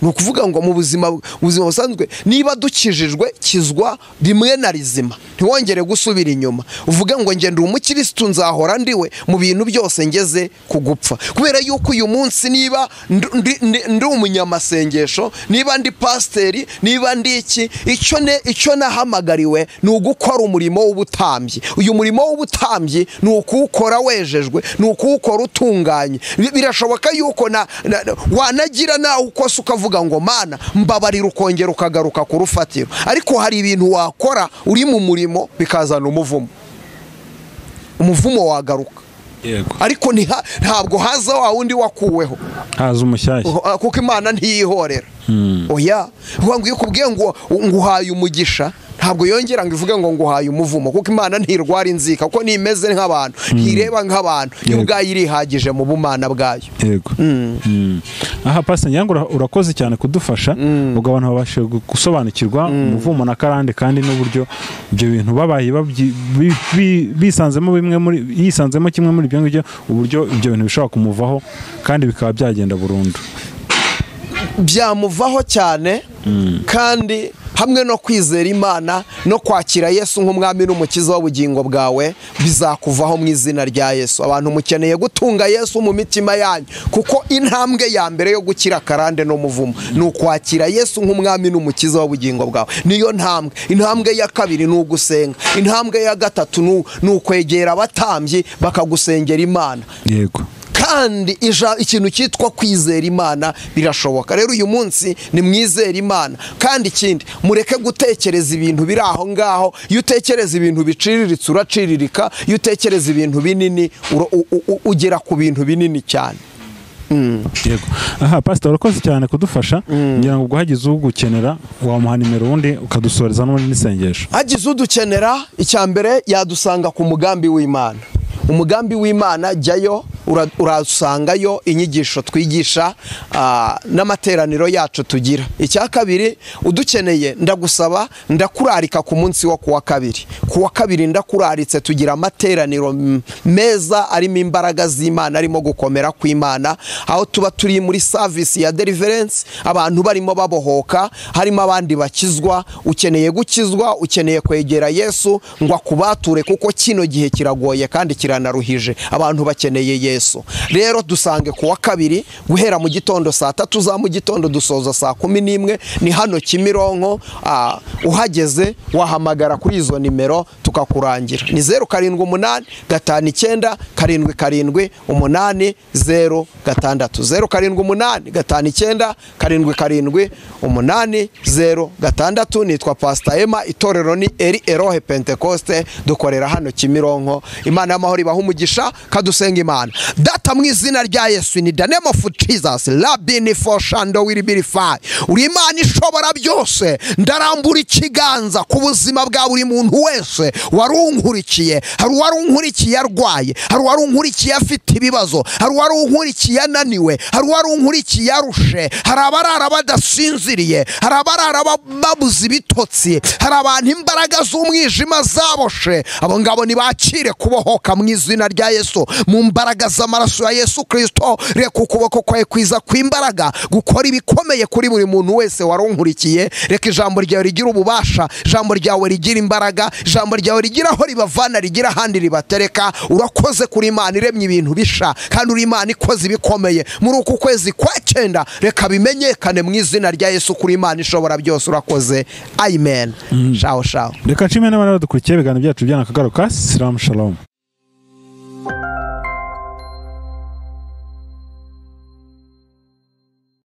ni ukuvuga ngo mu buzima ubuzima busanzwe niba dukijijwe kizwa rimwe na rizima ntiwongere gusubira inyuma uvuge ngo ngenda umukirisitu nzahora ndiwe mu bintu byose ngeze ku gupfa kubera yuko uyu munsi niba ndu- ndi- ndi- ndi umunyamasengesho niba ndi pasiteri niba ndi iki icyo ne- icyo nahamagariwe ni ugukora umurimo w'ubutambyi uyu murimo w'ubutambyi ni ukuwukora wejejwe ni ukuwukora utunganye Bi- birashoboka yuko na, na, na- wanagira nawe ukose ukavuga ngo mana mbabarira ukongera ukagaruka ku rufatiro ariko hari ibintu wakora uri mu murimo bikazana umuvumo umuvumo wagaruka yego ariko ntiha- ntabwo haza wa wundi wakuweho haza umushyashya Uh, kuko imana ntiyihorera oya vuga ngo iyo ukubwiye ngo nguhaye umugisha ntabwo yongera ngo ivuge ngo nguhaye umuvumo kuko imana ntirwara inzika kuko nimeze nk'abantu ntireba nk'abantu yo Yego. ubwayo irihagije mu bumana bwayo yego Mm. aha pasi ngira ngo urakoze cyane kudufasha ubwo abantu babashije gu- gusobanukirwa umuvumo na karande kandi n'uburyo ibyo bintu babaye babyi- bi- bi- bisanzemo bimwe muri yisanzemo kimwe muri ibyo ngibyo uburyo ibyo bintu bishobora kumuvaho kandi bikaba byagenda burundu byamuvaho cyane kandi hamwe no kwizera imana no kwakira yesu nk'umwami n'umukiza w'ubugingo bwawe bizakuvaho mu izina rya yesu abantu mukeneye gutunga yesu mu mitima yanyu kuko intambwe ya mbere yo gukira karande n'umuvumo ni ukwakira yesu nk'umwami n'umukiza w'ubugingo bwawe niyo ntambwe intambwe ya kabiri ni ugusenga intambwe ya gatatu ni u- ni ukwegera abatambyi bakagusengera imana yego kandi ija- ikintu cyitwa kwizera imana birashoboka rero uyu munsi ni mwizera imana kandi ikindi mureke gutekereza ibintu biri aho ngaho iyo utekereza ibintu biciriritse uraciriririka iyo utekereza ibintu binini ura- u- u- u- ugera ku bintu binini cyane yego aha pasita urakoze cyane kudufasha ngira ngo ubwo hagize ugukenera wamuha nimero ubundi ukadusoreza n'ubundi n'isengesho hagize udukenera icya mbere yadusanga ku mugambi w'imana umugambi w'imana jyayo ura- urasangayo inyigisho twigisha ah, n'amateraniro yacu tugira icya kabiri udukeneye ndagusaba ndakurarika ku munsi wo kuwa kabiri kuwa kabiri ndakuraritse tugira amateraniro m- meza arimo imbaraga z'imana arimo gukomera kw'imana aho tuba turi muri savisi ya deliverance abantu barimo babohoka harimo abandi bakizwa ukeneye gukizwa ukeneye kwegera yesu ngo akubature kuko kino gihe kiragoye kandi kiranaruhije abantu bakeneye yesu rero dusange ku wa kabiri guhera mu gitondo saa tatu za mu gitondo dusoza saa kumi n'imwe ni hano kimironko ah, uhageze wahamagara kuri izo nimero tukakurangira ni zeru karindwi umunani gatanu icyenda karindwi karindwi umunani zeru gatandatu zeru karindwi umunani gatanu icyenda karindwi karindwi umunani zeru gatandatu nitwa pasita ema itorero ni eri erohe pentekoste dukorera hano kimironko imana y'amahoro ibaha umugisha kadusenga imana data mu izina rya yesu ni danemo of jesus rabini for shando will be fire uri imana ishobora byose ndarambura ikiganza ku buzima bwa buri muntu wese wari unkurikiye hari uwari unkurikiye arwaye hari uwari unkurikiye afite ibibazo hari uwari unkurikiye ananiwe hari uwari unkurikiye arushe hari abarara badasinziriye hari abarara ba- babuze ibitotsi hari abantu imbaraga z'umwijima zaboshe abo ngabo ntibakire kubohoka mu izina rya yesu mu mbaraga z'amaraso ya yesu kirisito reka ukuboko kwawe kwiza kw'imbaraga gukora ibikomeye kuri buri muntu wese wari unkurikiye reka ijambo ryawe rigira ububasha ijambo ryawe rigira imbaraga ijambo ryawe rigira aho ribavana rigira ahandi ribatereka urakoze kuri imana iremye ibintu bisha kandi uri imana ikoze ibikomeye muri uku kwezi kwa cyenda reka bimenyekane mu izina rya yesu kuri imana ishobora byose urakoze amen shaho shaho reka nshimire n'abari badukurikiye ibiganiro byacu by'ana akagaruka siramu shalomu